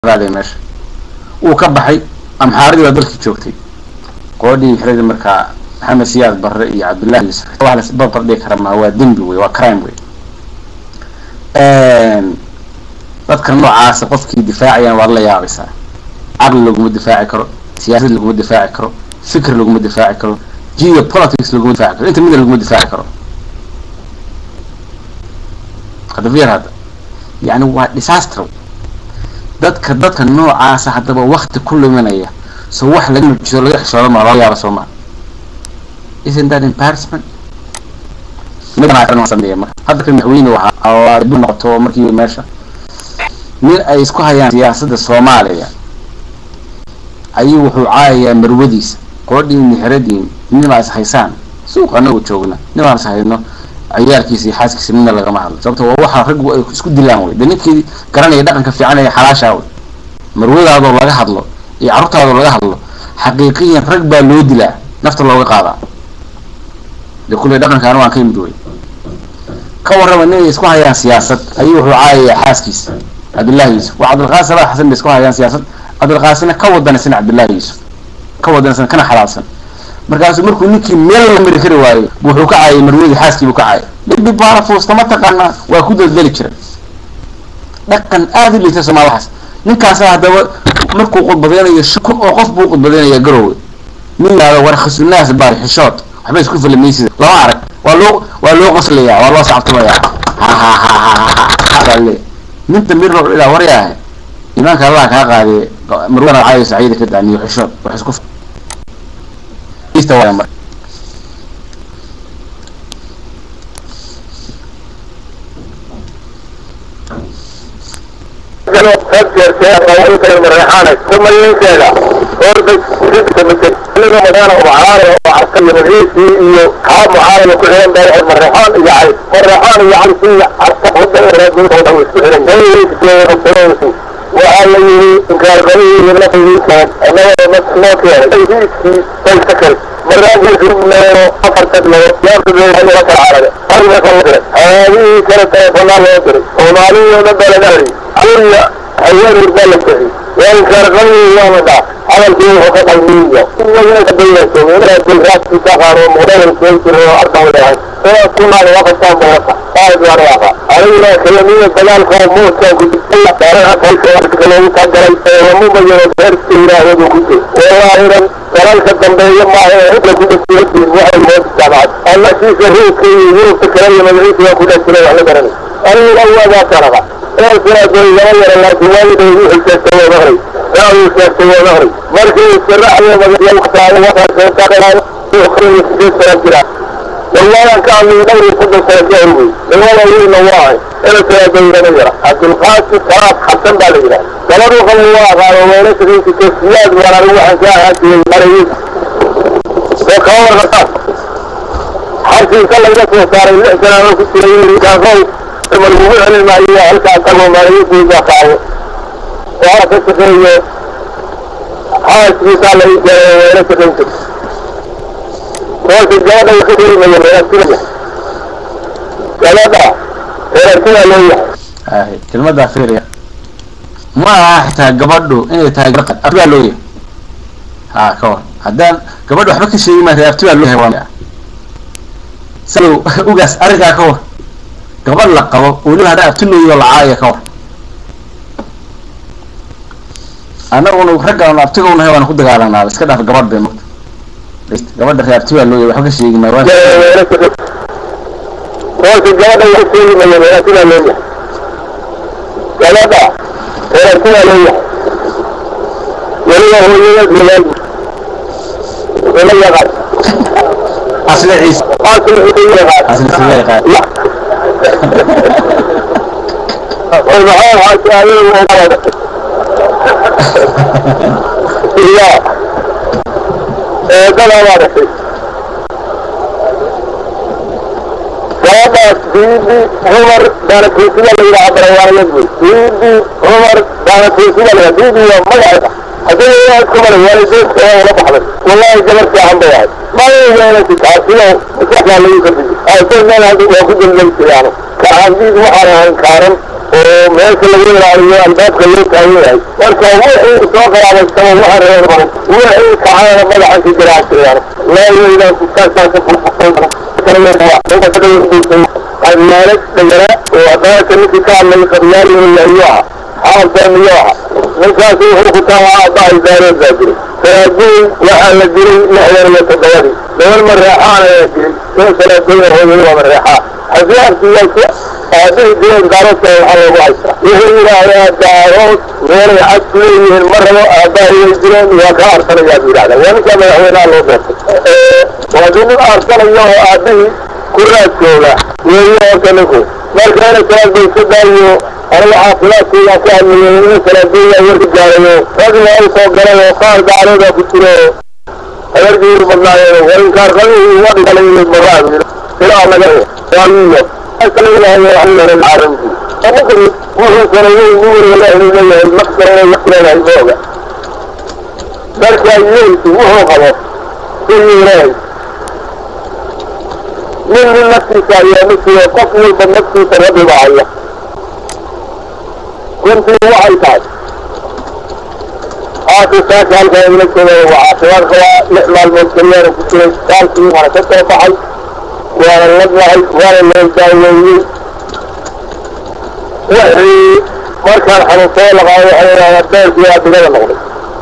raaday meesha wuu ka baxay amxaaradii baa dalkii joogtay qoodhii xirada markaa maxamed siyaad barre iyo cabdullahi yusuf wax la isbarbar dhigi kara maa waa dembi wey waa crime wey dadka noocaasa qofkii difaacayaan waad la yaabaysaa caqli laguma difaaci karo siyaasad laguma difaaci karo fikr laguma difaaci karo geo politics laguma difaaci karo inta mida laguma difaaci karo hadafyar hadda yani waa disaster dadka dadka noocaasa haddaba wakti ku luminaya so wax laga nujiso laga xishooda maa loo yaaba soo maa isn't that embarrassment sameeya marka hadda ka madaxweyne waxaa dib noqoto markii meesha nin ay isku hayaan siyaasadda soomaaliya ayuu wuxuu caayayaa marwadiisa qoodhiin mixradiin ninbaa is haysaan suuq anagu joogna ninbaan is hayno ciyaalkiisa iyo xaaskiisa midna lagama hadlo sababto waa waxa raggu ay isku dilaan wey de ninkii garanaya dhaqanka fiican ee xalaashaa wey marwadaadoo laga hadlo iyo carruurtaadoo laga hadlo xaqiiqiyan rag baa loo dilaa nafta looga qaadaa de kulley dhaqankaana waan ka yimid wey ka warrama nin ay isku hayaan siyaasad ayuu wuxuu caayayaa xaaskiisa cabdullahi yuusuf waa cabdilqaasim salaad xasan bay isku hayaan siyaasad cabdilqaasina ka wadanaysan cabdullahi yuusuf ka wadanaysan kana xalaalsan markaasuu markuu ninkii meel la mari kari waayo wuxuu ka caayay marwadii xaaskii buu ka caayay dhibi baana fuusta ma taqaanaa waa ku daldali jiray dhaqan aada u liita soomaalidaas ninkaasa haddaba markuu khudbadeynayo shan kun oo qof buu khudbadeynaya garowe nin yihahdo war khasunaas baari xishood waxba isku falamaysid lama arag waa loo waa loo qoslaya waa loo sacabtumaya hahahahahaale ninta mir wuxuu ilaa waryaahe imaanka allah kaa qaadee marwana caayo saciida ka daaniyo xishood wax isku mar ثم ينكلا orday ridka mid aniga madaana mucaarada oo carkayo rahiisi iyo kaa mucaarada ku xiran baa marreexaan iyo cali marreexaan iyo cali si carka hada raadintooda isku xiran waxaa la yidhi inkaarqabihii nafigiisa annaga noo keenay rahiiskii bay ka kari maraaguusumeero afarta labo yaabtabeeha kala carare ariga kala diray haadihii kale telefonaa loo diray soomaaliyii oo dhan baa laga hariyay kuriya haweenur baa la bixiyey وانكرقني يوم دا عمل فيه وقت المية وين تبين سوين الجلسات في سفر ومدن الكيس وأرض ولا هو كنا لوقت كان بوقت قائد ورياضة علينا كلمية دلال قوم موسى قد الله دارها كيف وارتكلوا قدر ومو بينا غير سيرا هدو كنت والله إذا دلال قدم بينا ما هي هدو كنت سيرا وحي الموت السابعات الله شيء شهيد كي يوم تكلم مدريس وكل سيرا وحي درني أنا الأول ذا ترغى markii والله كان من دوري كل سنة والله يقول الله أنا سأدور نجرة عبد القاسم كراب حسن بالجرة كانوا قالوا الله قالوا ما نسري في كسياد ولا روح جاهد في المريض وكان غطاس حركي كلا يدخل صار الإحسان أنا كنت يقول كان خوف ثم الموضوع المائية هل كان كانوا مريض في جاقعه وعلى كسكرية حاس في سالة ولا سكنت قلت الجواب الكبير من الرسول ثلاثة الرسول ليه kelmada fiiriya ma aha xitaa gabadhu inay tahay gaqad abtibaa loo yahay ha ka war haddaan gabadhu waxba ka sheegi maa abtibaa loo yahay salow ugaas arrinkaa ka war gabadh la qabo weliba haddaa abti loo yaho lacaaya ka war annaguna raggaanu abtigaunahay waana ku dagaalanaa iska dhaaf gabadh bay mata gabadha ree abti baa loo yahay waxba ka sheegi maayo قلت الجواب الكبير من الرسول ليه ثلاثة الرسول ليه وليه هو يولد من وليه غد asli ciise قاتل وليه غد asli sideeqa لا والمحاول حتى يقول لا كذا واضح gabadhaas biibi cumar baanatuusiga la yidhaha barawaanadwi biibi cumar baanatuusiga la biibi waa magaceeda haddii yaa isku maray waalideedka waa ula baxday wallahi gabar fiican bay ahayd maayeenasi taasino maskaxdaa lagu kadiji aysan meel hadda waa ku dambaysiyaano kacaandiid waxaan ahayn kaaran oo meesha lagu ilaaliyo albaabka loo taagan yahay marka wixii soo qaraabaystaba waxa reer badan wixii kacana madaxa ka jiraasayaan laayaydan kutaasaasa qadmaalad dhagara oo adaaka ninkii ka hadlay qabyaaliyo ah xaalkaamiyo ah ninkaasi wuxuu ku tahaa aabbahay daareed baa jiray salaadeyn waxaa la dilay lixdan iyo toddobadii gabar mareexaan ayaa dilay in salaadeyn hooyay waa mareexaa xasiyaarkiyaasi aabihii dileen daaroodka waxaa loogu haystaa wuxuu yidhaahdaa daarood meelay cad ku leeyihiin ma rabo aabbahay way dileen waa kaa arsanayaa buu yidhahdaa waa ninkaa madaxweynaha loo doortay waa dii nin arsanayo oo aabihii ku raadkooda weeye horta ninku marka ina salaadbay ka daayo aniga caafimaadkeygaan ku hadlayay ina salaadeeyaa warka gaarayo ragna u soo galay oo qaar gacaloodaa ku jiro habargiiru badnaayeen warinkaar qabihii uga dhigalay maraa ilaa naga waamiyo wuxuu sareeyey nin weliba leeyahay leeyahay maqsarana wax leedahay mooga marka yeelku wuxuu qabo sidii leeyahay nin nin naftiisa ayaa masiyo qof walba naftiisa rabbi baa haya runtii waxay tahay aakisaaka halkaa igala joogayo waa caafimaad qabaa lix maalmood keliyaana ku jiray saalkii waana ka soo baxay waana ladnahay waana loo daaweeyey wixii markaan xanuunsado laqaayo waxay yidhahdaa beerkii waa digada noqday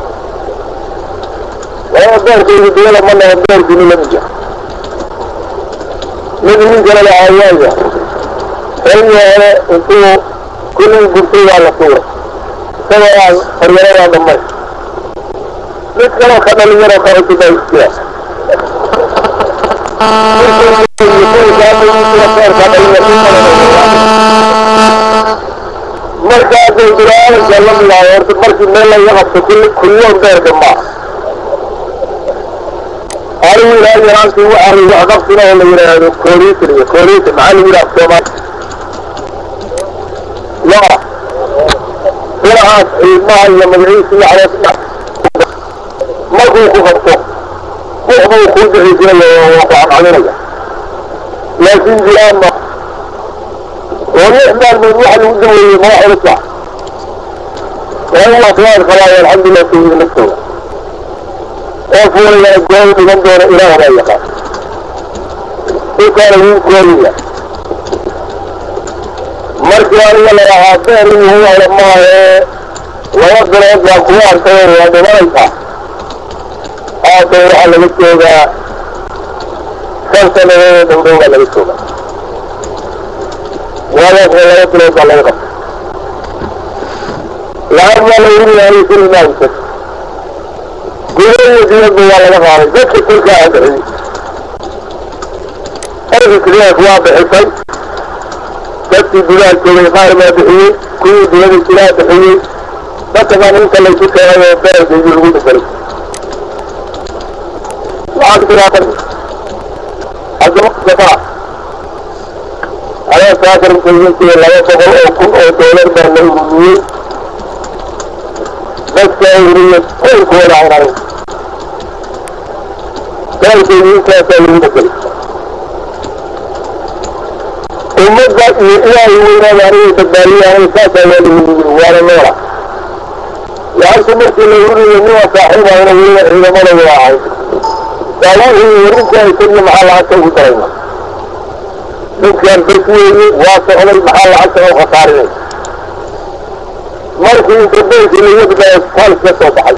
waa beerkaygu digada ma noqon beerkii ni lamid yahay mid nin kale lahaa waaya xilli hore intuu kullii gurtay waa la tuuray isagoo aan horyaradaa dhamay mid kaloo ka dhalinyaroo ka cusub baa isjira marka hadday bilaadanka la midaayo horta markii meel laga qabto kulliyoon beerka maaha anigu ilaa yaraantii waxaa wax qabsina oo la yidhaahdo kooriitan iyo kooriitan maxaa lagu yidhaha soomaali ya ilahaas ciidmaha iyo magaciisa iyo caloos markuu ku qabto wuxbuu kuu bixisinaya waa ku camcaminaya laakiin jiraan ma oo lix maalmood waxa lagu daweeyey ma wax culus ah waa caafimaad qabaayo alxamdulilah sayid naftooda oo fuulayana goob dhigan doona ilaah baa yaqaan dhulkaana wuu kooriya markii aniga la lahaa beer inuu wala maahee laba bilood baa kugu arkay waa dhimanaysaa haatan waxaa laga joogaa shan sanadoodoo dhowdhow baa laga joogaa waadaasna laba bilood baa laga qabtay lacag baa la urinayay kuli maaysa gudo iyo diyadba waa laga qaaday dadka kulkaa bixiyey ergikriak waa bixisay dadkii gudaha joogay qaar baa bixiyey kuwii diyada jiraa bixiyey dadkaban inta laysu keenay oo beerkaygii lagu bedelay lacag tiraatan haddamaa ayaa saakar muslimiintii laba boqol oo kun oo doolar baa la ururiyey dadka ururiye koolkooda aynay beerkaygii intaasaa lagu bedelay ummadda iyo ilaahay weynaada anigay badbaadiyaan saasaa waa lagu yiri waana noola lacagta markii la ururiyo niwa saaxiibahayna weliba ciidamadooda ahay daawihii warinkaa isagiyo maxaa lacagta ugu darayna ninkaan bes weeye waa socday maxaa lacagta oo khasaarinay markii inta beerkii laga badaayo isbitaal ka soo baxay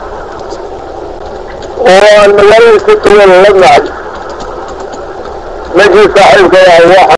oo aan magaalada ka tagan la nacay ninkii saaxiibka ahay waa